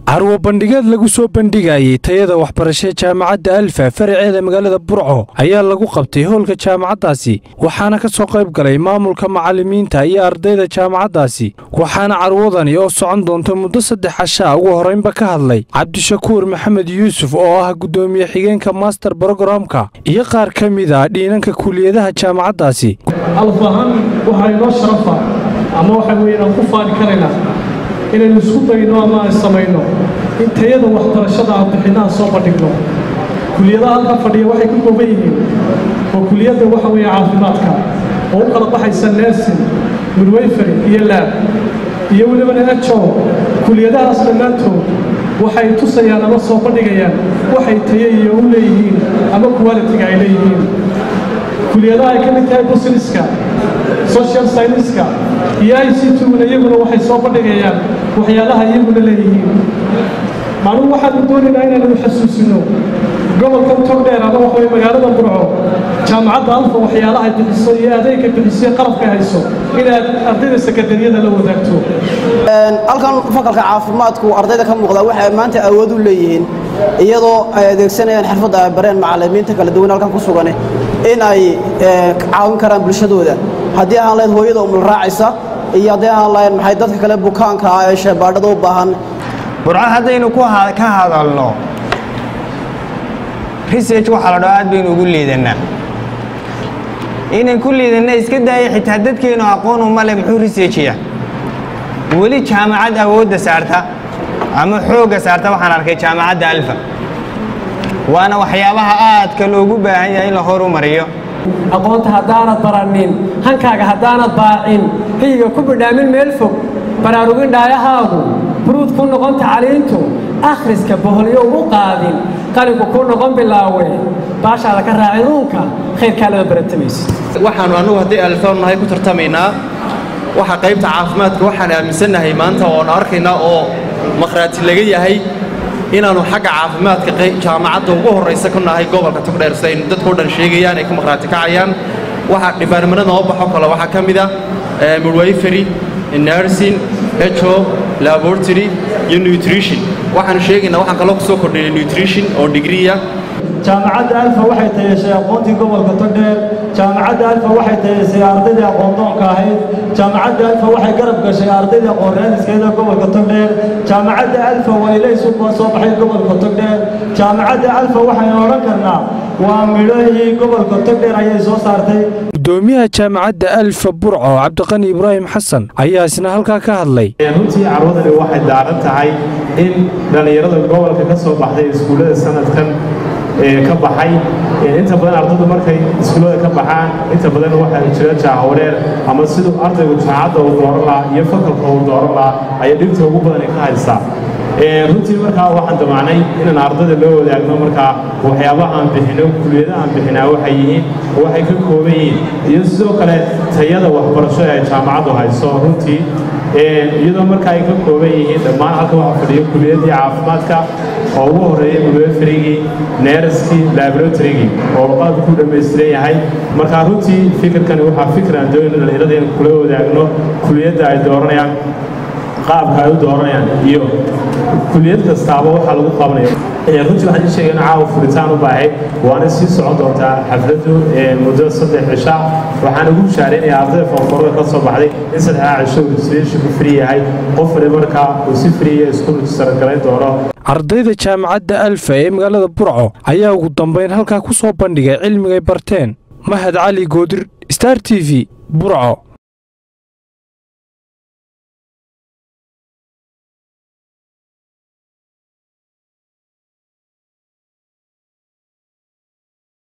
carwo bandhigeed lagu soo bandhigayey tayada waxbarashee jaamacadda alfa faraceeda magaalada burco ayaa lagu qabtay howlka jaamacaddaasi waxaana ka soo qayb galay maamulka macallimiinta iyo ardayda jaamacaddaasi waxaana carwadani oo socon doonta muddo saddex cashaa ugu horraynba ka hadlay cabdishakuur maxamed yuusuf oo ah guddoomiye xigeenka master brogramka iyo qaar ka mid a dhiinanka kuliyadaha jaamacaddaasi alf ahaan waxaa inoo sharafa ama waxa weeye aan ku faani karaynaa inaynu isku dayno ama aan samayno in tayada waxbarashada aan bixinaha soo bandhigno kuliyadaha halka fadhiya waxay ku kooban yihiin oo kuliyadda waxa weeye caafimaadka oo u kala baxaysa nersin midwayfery iyo laab iyo welibana ejo kuliyadahaas dhammaantood waxay tusayaan ama soo bandhigayaan waxay taye iyo u leeyihiin ama qualitiga ay leeyihiin kuliyadaha ay ka mid tahay busineska social scienceska iyo i c tuguna iyaguna waxay soo bandhigayaan waxyaalaha iyaguna leeyihiin macnuhu waxaanu doonaynaa inaanu xasuusino gobolka togdheer ama waxa weye magaalada burco jaamacadda alfa waxyaalaha ay bixiso iyo adeegka bixiso qalabka hayso inaad ardayda sekadariyada la wadaagto halkan fakalka caafimaadku ardayda ka muuqda waxay maanta awood u leeyihiin iyadoo ay adeegsanayaan xirfadda ay bareen macallimiinta kala duwan halkan ku sugan in ay caawin karaan bulshadooda haddii aan lahayd hooyada umul raacaysa iyo haddii aan lahayn maxay dadka kale bukaanka ah ee sheebaadhada u baahan burco haddaynu ka hadalno research waxaa la dhaho aad baynu ugu liidannaa inaan ku liidanna iska daaya xitaa dadkeennu aqoon uma leh muxuu researchiya weli jaamacad awoodda saarta ama xoogga saarta waxaan arkay jaamacadda alfa waana waxyaabaha aadka loogu baahan yahay in la horumariyo aqoonta haddaanad baranin hankaaga haddaanad baacin hiyiga ku bidhaamin meel fog baraarugin dhaayahaagu buruud ku noqon tacliintu akhriska boholyo ugu qaadin qalinku ku noqon bilaawe baashaada ka raacin uunka khayrkaalada baratamaysa waxaannu annugu haddii alfoon nahay ku tartamaynaa waxa qaybta caafimaadka waxaan aaminsannahay maanta oonu arkaynaa oo makhraati laga yahay inaannu xagga caafimaadka jaamacadda ugu horraysa ku nahay gobolka togdheer sidaynu dadkao dhan sheegayaan ay ka makhraati kacayaan waxa dhibaarmanada noo baxo kale waxaa ka mid a midwayfery nursing echo laboratory iyo nutrition waxaanu sheegaynaa waxaan kaloo ku soo kordhinay nutrition oo digriya jaamacadda alfa waxay tayeshay aqoontii gobolka togdheer jaamacadda alfa waxay tayesay ardaydii aqoondoonka ahayd jaamacadda alfa waxay garab gashay ardaydii aqoon raadiskeeda gobolka togdheer jaamacadda alfa waa ilays u soo baxay gobolka togdheer jaamacadda alfa waxaynu odhan karnaa waa midhahii gobolka togdheer ayay soo saartay gudoomiyaha jaamacadda alfa burco cabdiqani ibraahim xasan ayaa isna halkaa ka hadlay runtii carwadani waxay daaran tahay in dhallinyarada gobolka ka soo baxday iskuullada sanadkan ka baxay inta badan ardaydu markay iskuullada ka baxaan inta badan waxaa jira jaahawareer ama siduu ardaygu jaamacadda uu dooran lahaa iyo fakalka uu dooran lahaa ayay dhibta ugu badan ka haysaa runtii markaa waxaan damacnay inaan ardayda loo wadaagno markaa waxyaabaha aan bixino kuliyadaha aan bixinaa waxay yihiin waxay ka kooban yihiin iyo sidoo kale tayada waxbarasho ee jaamacaddu hayso runtii iyadoo markaa ay ka kooban yihiin dhammaan halka waxaa fadhiyo kuliyadii caafimaadka oo ugu horreeyay midwayferigii neeraskii laboratorygii oo qalabka ku dhammaystiran yahay markaa runtii fikirkani waxaa fikir aan doonayno dhallinyarada in kula wadaagno kuliyadda ay dooranayaan qaabka ay u dooranayaan iyo kuliyad kastaaba waxaa lagu qabanaya runtii waxaan ii sheegay in caawa furitaan u baahayd waana sii socon doontaa xafladdu muddo saddex cisha waxaan ugu bishaaraynayaa ardayda foonforada ka soo baxday in saddexdaa cisho uu registration ku free yahay qof wali markaa uu si freeya isku register galayn doono ardayda jaamacadda alfa ee magaalada burco ayaa ugu dambayn halkaa ku soo bandhigay cilmigay barteen mahad cali goodir star t v burco